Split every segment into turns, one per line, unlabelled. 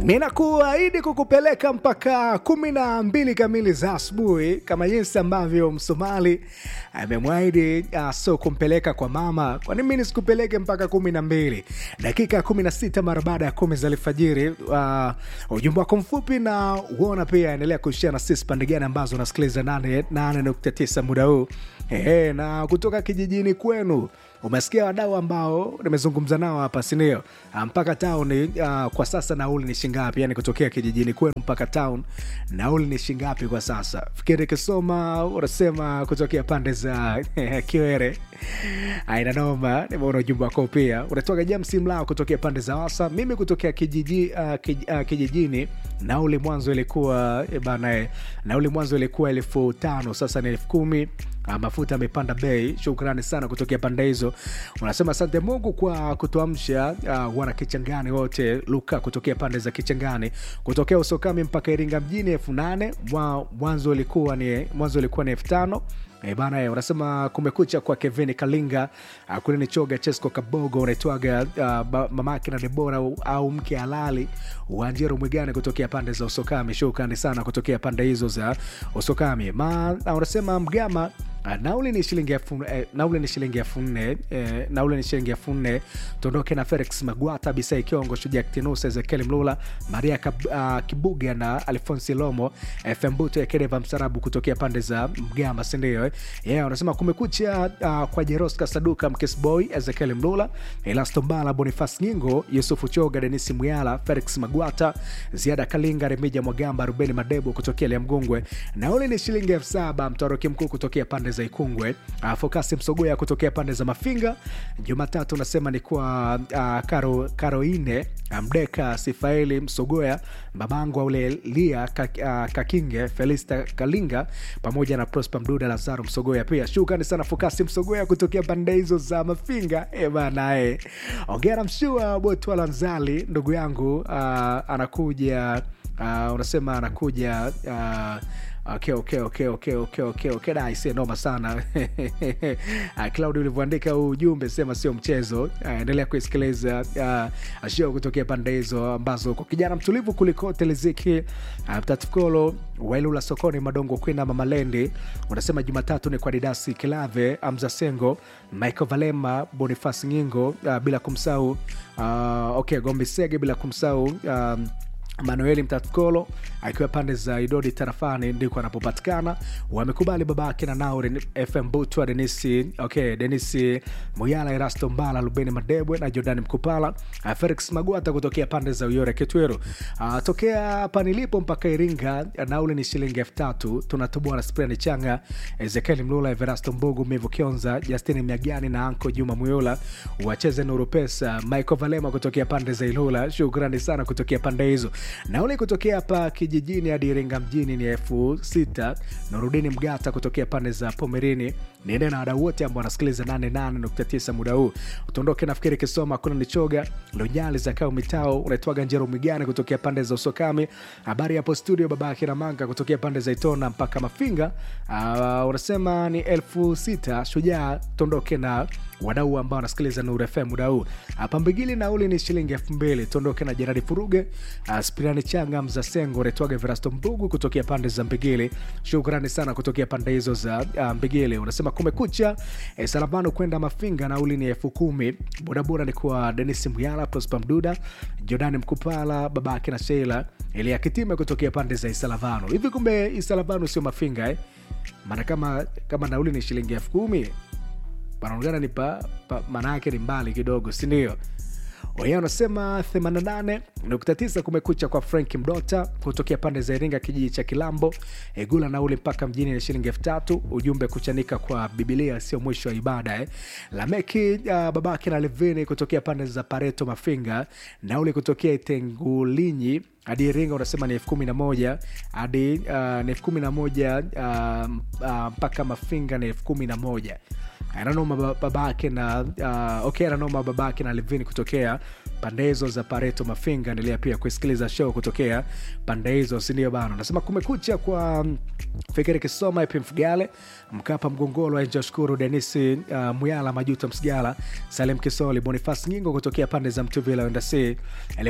ninakuahidi kukupeleka mpaka kumi na mbili kamili za asubuhi kama jinsi ambavyo msomali amemwahidi uh, so kumpeleka kwa mama kwani mi nisikupeleke mpaka kumi na mbili dakika kumi na sita mara baada ya kumi za alfajiri uh, ujumbe wako mfupi na uona pia endelea kuishia na sisi pande gani ambazo unasikiliza 89 muda huu Ehe, na kutoka kijijini kwenu umesikia wadau ambao nimezungumza nao hapa sindio mpaka town uh, kwa sasa nauli ni shingapi yani kutokea kijijini kwenu mpaka town nauli ni shingapi kwa sasa fikiri kisoma unasema kutokea pande za kiwere ainanoma nimeona ujumbe wako pia unatoka james mlao kutokea pande za wasa mimi kutokea kijiji, uh, kij, uh, kijijini nauli mwanzo ilikuwa eh, bana eh, nauli mwanzo ilikuwa elfu tano sasa ni elfu kumi Uh, mafuta amepanda bei shukrani sana kutokea pande hizo unasema asante mungu kwa kutuamsha uh, wana kichangani wote luka kutokea pande za kichangani kutokea usokami mpaka iringa mjini elfu nane Mwa- mwanzo ilikuwa ni mwanzo ilikuwa ni elfu tano E bana eh, unasema kumekucha kwa kevin kalinga uh, kule ni choga chesco kabogo unaitwaga uh, ba- mamake na debora au, au mke halali wanjero mwigane kutokea pande za usokami shukrani sana kutokea pande hizo za usokami ma uh, unasema mgama Uh, nauli ni shilingi elfu eh, nauli ni shilingi elfu nne eh, nauli ni shilingi elfu nne tuondoke na felix magwata bisai kiongo shuja ktinus ezekiel mlula maria Kab, uh, kibuga na alfonsi lomo fm buto ya kereva msarabu kutokea pande za mgama sindio eh? yeah, unasema kumekucha uh, kwa jeroska saduka mkesboy ezekiel mlula elastombala bonifas nyingo yusufu choga denisi muyala felix magwata ziada kalinga remija mwagamba rubeni madebo kutokea liamgungwe nauli ni shilingi elfu saba mtoroki mkuu kutokea pande za ikungwe uh, fokasi msogoya kutokea pande za mafinga jumatatu unasema ni kwa uh, karo, karoine mdeka sifaeli msogoya babangu aule lia ka, uh, kakinge felista kalinga pamoja na prosper mduda lazaro msogoya pia shukrani sana fokasi msogoya kutokea pande hizo za mafinga e banae ongera mshua botwala nzali ndugu yangu uh, anakuja uh, unasema anakuja uh, okay, okay, okay, okay, okay, okay, okay. Da, ise noma sana Ah, claudi ulivyoandika huu ujumbe sema sio mchezo Ah, endelea kuisikiliza uh, show kutokea pande hizo ambazo kwa kijana mtulivu kulikote liziki uh, mtatukolo wailula sokoni madongo kwina mamalendi unasema jumatatu ni kwa didasi kilave amza sengo michael valema bonifas nyingo uh, bila kumsahau uh, okay gombi sege bila kumsahau um, manueli mtatkolo akiwa pande za idodi tarafani ndiko anapopatikana wamekubali babake na nauri fm butwa denisi okay, denisi muyala erasto mbala lubeni madebwe na jordan mkupala uh, felix magwata kutokea pande za uyore kitweru uh, tokea hapa nilipo mpaka iringa nauli ni shilingi elfu tatu tunatoboa na sprani changa ezekieli mlula everasto mbugu mivu kionza justini miagani na anko juma muyola wacheze nuru pesa michael valema kutokea pande za ilula shukrani sana kutokea pande hizo nauli kutokea hapa kijijini hadi iringa mjini ni elfu sita nurudini mgata kutokea pande za pomerini niende na wadau wote ambao wanasikiliza 88.9 muda huu utondoke nafikiri kisoma kuna nichoga lunyali za kao mitao unaitwaga njero migani kutokea pande za usokami habari hapo studio baba kiramanga kutokea pande za itona mpaka mafinga uh, unasema ni elfu sita shujaa tondoke na wadau ambao wanasikiliza Nuru FM muda huu. Hapa Mbigili nauli ni shilingi elfu mbili. Tuondoke na Jeradi Furuge, uh, Spirani Changa, Mzasengo, Retwaga Verasto Mbugu kutokea pande za Mbigili. Shukrani sana kutokea pande hizo za uh, Mbigili. Unasema kumekucha eh, Salamano kwenda Mafinga nauli ni elfu kumi. Bodaboda ni kwa Denis Muyala, Prosper Mduda, Jordani Mkupala, babake na Sheila Elia Kitime kutokea pande za Isalavano. Hivi kumbe Isalavano sio Mafinga eh? Maana kama kama nauli ni shilingi elfu kumi panaonekana ni pa, pa maana yake ni mbali kidogo sindio wenyewe wanasema 88.9 kumekucha kwa frank mdota kutokea pande za iringa kijiji cha kilambo egula nauli mpaka mjini ni shilingi elfu tatu ujumbe kuchanika kwa bibilia sio mwisho wa ibada eh. lameki uh, babake na levini kutokea pande za pareto mafinga nauli kutokea itengulinyi hadi iringa unasema ni elfu kumi na moja hadi uh, ni elfu kumi na moja uh, uh, mpaka mafinga ni elfu kumi na moja ananoma ba- babake na uh, okay ananoma babake na levini kutokea pande hizo za pareto mafinga endelea pia kusikiliza show kutokea pande hizo sindio bana nasema kumekucha kwa mm, fikiri kisoma ep mfugale mkapa mgongolo enjo shukuru denisi uh, muyala majuto msigala salem kisoli bonifas nyingo kutokea pande za mtuvila wendasi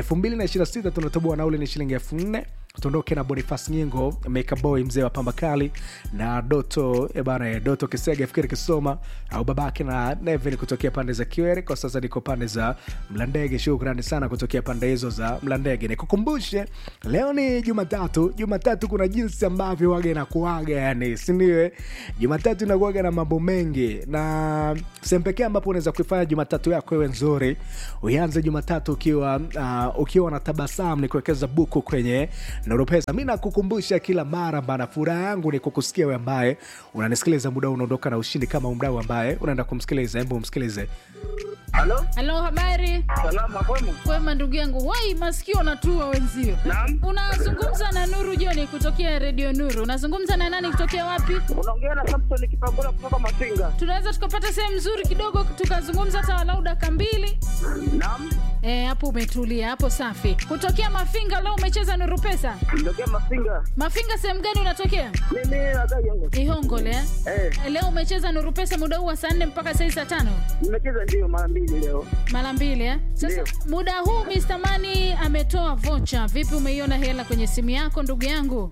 226 tunatoboa nauli ni shilingi elfu nne tuondoke na bonifas nyingo mekaboy mzee wa pambakali na doto eh bana eh, doto kisega fikiri kisoma au babake na nevin kutokea pande za kiwere kwa sasa niko pande za mlandege shukrani sana kutokea pande hizo za mlandege nikukumbushe leo ni jumatatu jumatatu kuna jinsi ambavyo waga inakuaga yani sindiwe jumatatu inakuaga na mambo mengi na sehemu pekee ambapo unaweza kuifanya jumatatu yako iwe nzuri uianze jumatatu ukiwa uh, ukiwa na tabasamu ni kuwekeza buku kwenye noropesa mi nakukumbusha kila mara bana furaha yangu ni kukusikia we ambaye unanisikiliza muda huu unaondoka na ushindi kama mdau ambaye unaenda kumsikiliza hebu umsikilize
Halo,
halo habari
salama kwema?
kwema ndugu yangu wai masikio natua wenzio
Naam.
unazungumza na nuru joni kutokea redio nuru unazungumza na nani kutokea wapi
Unaongea na Samson Kipagula kutoka Masinga.
tunaweza tukapata sehemu nzuri kidogo tukazungumza hata walau daka mbili
Naam,
Eh, hapo umetulia hapo safi kutokea mafinga leo umecheza nuru pesa
ndokia Masinga.
mafinga sehemu gani unatokea
Mimi nakaa Yongo.
ihongole eh?
Eh,
Eh, leo umecheza nuru pesa muda huu wa saa nne mpaka saa hii saa tano
nimecheza ndio mara mbili leo.
mara mbili eh? sasa
Ndio.
muda huu Mr. Mani ametoa vocha vipi umeiona hela kwenye simu yako ndugu yangu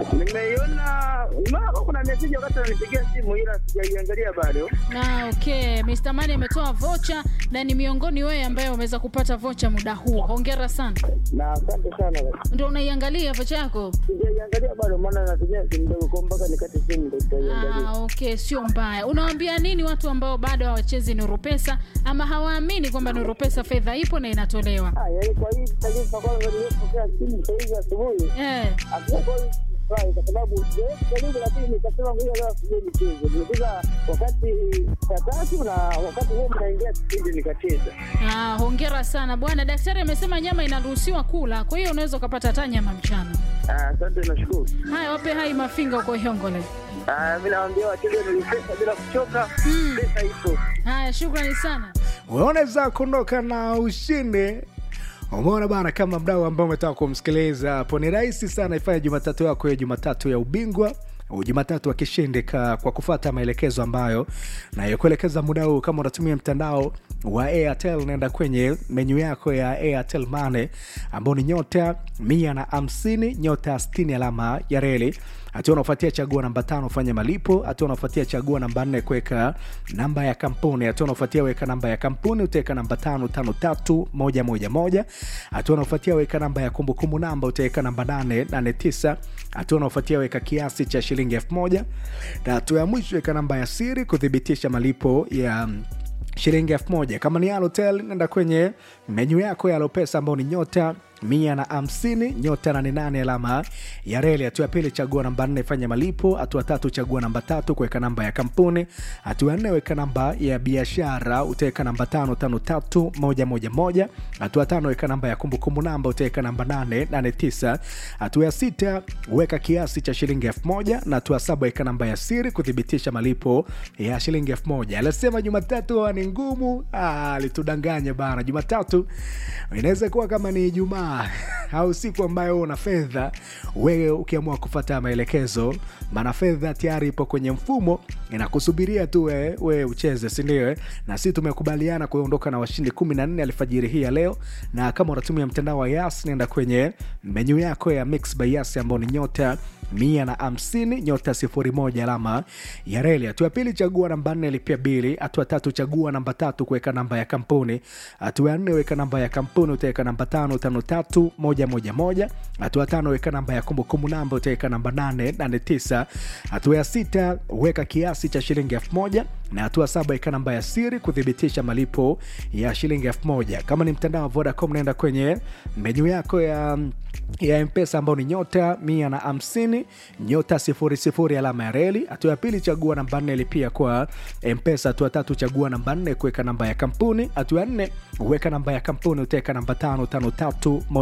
Nimeiona nimeona kama kuna message wakati ananipigia simu ila sijaiangalia bado.
Ah, okay. Mr. Mani ametoa vocha na ni miongoni wewe ambaye umeweza kupata vocha muda huu. Hongera sana.
Na asante sana.
Ndio unaiangalia vocha yako?
Sijaiangalia bado maana natumia simu ndogo kwa mpaka nikate simu ndio nitaiangalia.
Ah, okay, sio mbaya. Unawaambia nini watu ambao bado hawachezi Nuru Pesa ama hawaamini kwamba Nuru Pesa fedha ipo na inatolewa?
Ah, yaani kwa hii taarifa kwanza nilipokea simu saa hizi asubuhi.
Eh.
Hakuna kwa hii furahi kwa sababu sijawahi kujaribu, lakini nikasema ngoja leo sije nicheze. Nimecheza wakati saa tatu na wakati huo mnaingia kipindi nikacheza.
Ah, hongera sana bwana. Daktari amesema nyama inaruhusiwa kula, kwa hiyo unaweza ukapata hata nyama mchana.
Ah, Asante, nashukuru.
Haya, wape hai mafinga huko Ihongole.
Ah, mi nawaambia wateja nilipesa bila kuchoka,
Mm.
pesa ipo.
Haya, shukrani sana.
unaweza kuondoka na ushindi umeona bana kama mdau ambao umetaka kumsikiliza hapo ni rahisi sana ifanye jumatatu yako hiyo jumatatu ya ubingwa au jumatatu wa kishindi ka- kwa kufata maelekezo ambayo nayokuelekeza muda huu kama unatumia mtandao wa airtel naenda kwenye menyu yako ya airtel mane ambao ni nyota mia na hamsini nyota 60 alama ya reli hatua unaofuatia chagua namba tano fanya malipo hatua unaofuatia chagua namba nne kuweka namba ya kampuni hatua unaofuatia weka namba ya kampuni utaweka namba tano tano tatu moja moja moja hatua unaofuatia weka namba ya kumbukumbu namba utaweka namba nane nane tisa hatua unaofuatia weka kiasi cha shilingi elfu moja na hatua ya mwisho weka namba ya siri kuthibitisha malipo ya shilingi elfu moja kama ni alotel nenda kwenye menyu yako ya alopesa ambao ni nyota mia na hamsini nyota nane nane alama ya reli hatua ya pili chagua namba nne fanya malipo hatua tatu chagua namba tatu kuweka namba ya kampuni hatua ya nne weka namba ya biashara utaweka namba tano tano tatu moja moja moja hatua tano weka namba ya kumbukumbu namba utaweka namba nane nane tisa hatua ya sita weka kiasi cha shilingi elfu moja na hatua saba weka namba ya siri kuthibitisha malipo ya shilingi elfu moja alisema jumatatu huwa ni ngumu Ah, alitudanganya bana jumatatu inaweza kuwa kama ni ijumaa au siku ambayo una fedha wewe ukiamua kufata maelekezo maana fedha tayari ipo kwenye mfumo inakusubiria tu we, we ucheze sindio na si tumekubaliana kuondoka na washindi 14 alfajiri hii ya leo na kama unatumia mtandao wa yas nenda kwenye menyu yako ya mix by yas ambao ni nyota mia na hamsini nyota sifuri moja alama ya reli hatua ya pili chagua namba nne lipia bili hatua tatu chagua namba tatu kuweka namba ya kampuni hatua ya nne weka namba ya kampuni utaweka namba tano tano tatu moja moja moja hatua tano weka namba ya kumbukumbu namba utaweka namba nane nane tisa hatua ya sita weka kiasi cha shilingi elfu moja na hatua saba weka namba ya siri kuthibitisha malipo ya shilingi elfu moja kama ni mtandao wa vodacom naenda kwenye menyu yako ya ya mpesa ambao ni nyota mia na hamsini nyota sifuri sifuri alama ya reli hatua ya pili chagua namba nne lipia kwa mpesa hatua tatu chagua namba nne kuweka namba ya kampuni hatua ya nne weka namba ya kampuni utaweka namba tano tano tatu moja moja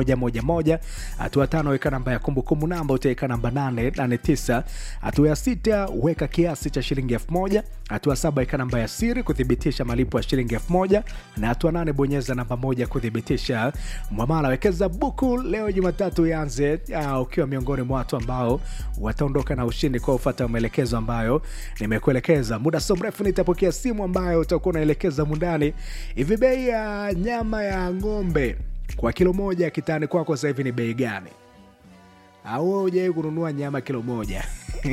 mia moja hatua tano weka namba ya kumbukumbu namba utaweka namba nane nane tisa hatua ya sita weka kiasi cha shilingi elfu moja hatua saba weka namba ya siri kuthibitisha malipo ya shilingi elfu moja na hatua nane bonyeza namba moja kuthibitisha mwamala wekeza buku leo jumatatu ianze uh, ukiwa miongoni mwa watu ambao wataondoka na ushindi kwa ufata maelekezo ambayo nimekuelekeza muda so mrefu nitapokea simu ambayo utakuwa unaelekeza mundani hivi bei ya nyama ya ng'ombe kwa kilo moja kitani kwako sasa hivi ni bei gani au wewe hujawai kununua nyama kilo moja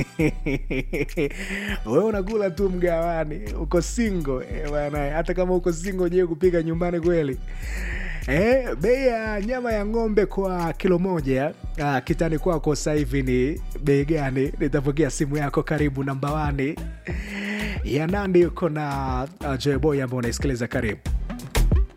wewe unakula tu mgawani uko singo eh, bwana hata kama uko singo hujawai kupika nyumbani kweli Eh, bei ya nyama ya ng'ombe kwa kilo moja ah, kitani kwako sasa hivi ni bei gani? Nitapokea simu yako, karibu namba wani ya Nandi. Uko na uh, Joyboy ambao unaisikiliza, karibu.